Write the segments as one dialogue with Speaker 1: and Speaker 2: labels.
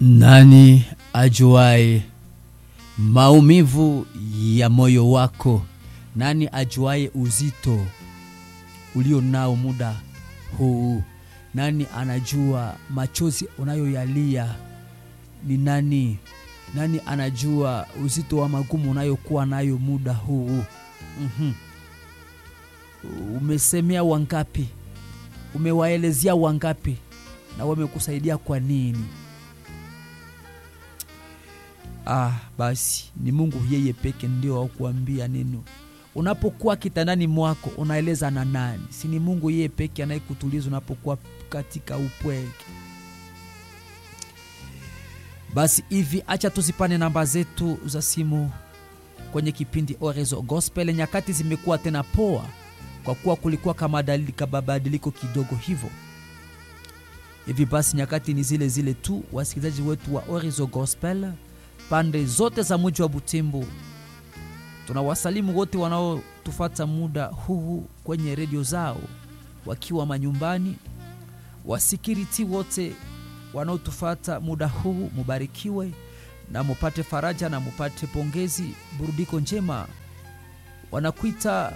Speaker 1: Nani ajuaye maumivu ya moyo wako? Nani ajuaye uzito ulio nao muda huu? Nani anajua machozi unayoyalia ni nani? Nani anajua uzito wa magumu unayokuwa nayo muda huu? Mhm. Umesemea wangapi? Umewaelezea wangapi? Na wamekusaidia kwa nini? Ah, basi ni Mungu yeye peke ndio akuambia neno. Unapokuwa kitandani mwako unaeleza na nani? Si ni Mungu yeye peke anayekutuliza unapokuwa katika upweke. Basi hivi, acha tuzipane namba zetu za simu kwenye kipindi Orezo Gospel. Nyakati zimekuwa tena poa, kwa kuwa kulikuwa kama dalili kababadiliko kidogo hivyo hivi. Basi nyakati ni zile zile tu, wasikilizaji wetu wa Orezo Gospel pande zote za mji wa Butembo, tunawasalimu wote wanaotufata muda huu kwenye redio zao wakiwa manyumbani, wasikiriti wote wanaotufata muda huu, mubarikiwe na mupate faraja na mupate pongezi, burudiko njema. Wanakuita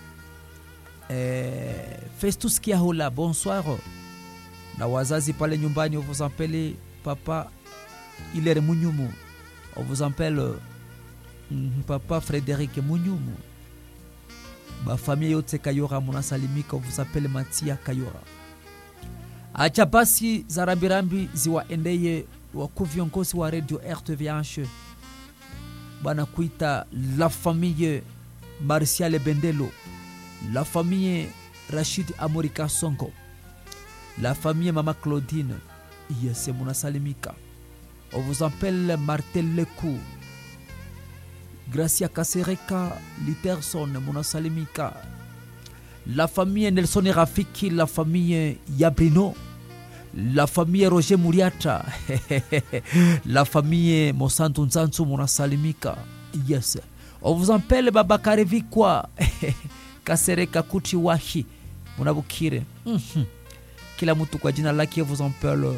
Speaker 1: eh, Festus Kiahola, bonsoir. Na wazazi pale nyumbani, on vous appelle papa Ilere Munyumu, on vous appelle mm, papa Frederic Munyumu, bafamia yote Kayora munasalimika, on vous appelle Matia Kayora. Acha basi za rambirambi ziwaendeye wakuu viongozi wa radio RTVH bwana kuita la famille Martial Bendelo, la famille Rachid Amorika Songo, la famille Mama Claudine yese munasalimika. On vous appelle Martel Leku, Gracia Kasereka Literson munasalimika. La famille Nelson Rafiki, la famille Yabrino, la famille Roger Muriata, la famille Mosantu Nzanzu munasalimika. Yes. On vous appelle Babakare Vikwa, Kasereka Kuti Wahi, munabukire. Mhm. Kila mtu kwa jina lake vous appelle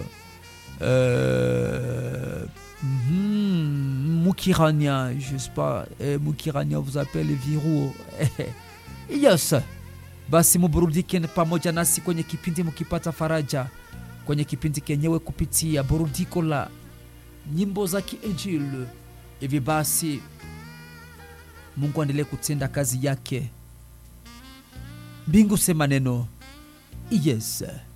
Speaker 1: euh, mhm, Mukirania, je sais pas, eh, Mukirania vous appelle Viruo. yes. Basi muburudike pamoja nasi kwenye kipindi mukipata faraja kwenye kipindi kenyewe kupitia burudiko la nyimbo za kiinjili. Hivi basi Mungu aendelee kutenda kazi yake. Mbingu sema neno yes.